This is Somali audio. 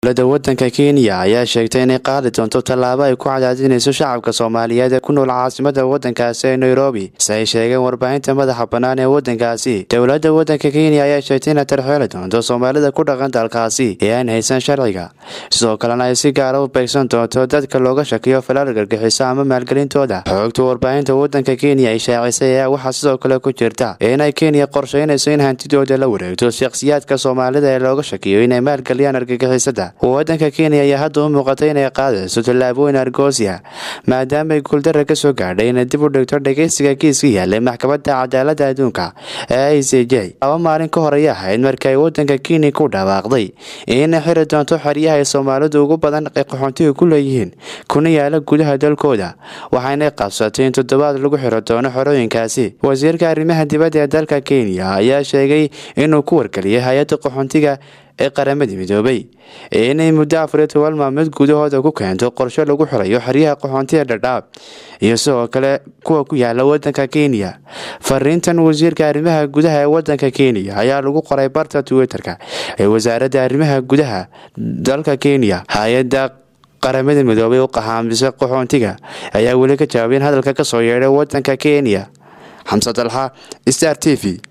dowladda wadanka kenya ayaa sheegtay inay qaadi doonto tallaabo ay ku cadaadinayso shacabka soomaaliyeed ee ku nool caasimada wadankaasi ee nairobi si ay sheegeen warbaahinta madaxa bannaan ee wadankaasi dowladda wadanka kenya ayaa sheegtay inay tarxeeli doonto soomaalida ku dhaqan dalkaasi ee aan haysan sharciga sidoo kalena ay si gaara u beegsan doonto dadka looga shakiyo falaal gargixiso ama maalgelintooda xoogta warbaahinta wadanka kenya ay shaacisay ayaa waxaa sidoo kale ku jirta inay kenya qorsheynayso in hantidooda la wareegto shakhsiyaadka soomaalida ee looga shakiyo inay maalgeliyaan argagixisada wadanka kenya ayaa hadda u muuqatay inay qaadayso tallaabooyin argoosia maadaama ay guuldara ka soo gaadhay inay dib u dhigto dhageysiga kiiska yaalay maxkamadda cadaaladda adduunka ee i c j laba maalin ka hor ayay ahayd markii ay wadanka kenya ku dhawaaqday inay xiri doonto xeryaha ay soomaalidu ugu badan ay qaxoontiga ku leeyihiin kuna yaala gudaha dalkooda waxaanay qabsatay in toddobaad lagu xiro doono xorooyinkaasi wasiirka arrimaha dibadda ee dalka kenya ayaa sheegay inuu ku wargeliyay hay-adda qaxoontiga ee qaramada midoobay inay muddo afariyo toban maalmood gudahooda ku keento qorshe lagu xirayo xeryaha qaxoontiga dhadhaab iyo sidoo kale kuwa ku yaala wadanka kenya fariintan wasiirka arrimaha gudaha ee wadanka kenya ayaa lagu qoray barta twitter-ka ee wasaaradda arrimaha gudaha dalka kenya hay-adda qaramada midoobay u qahaamisa qaxoontiga ayaa weli ka jawaabeen hadalka kasoo yeedhay wadanka kenya xamse dalxa star t v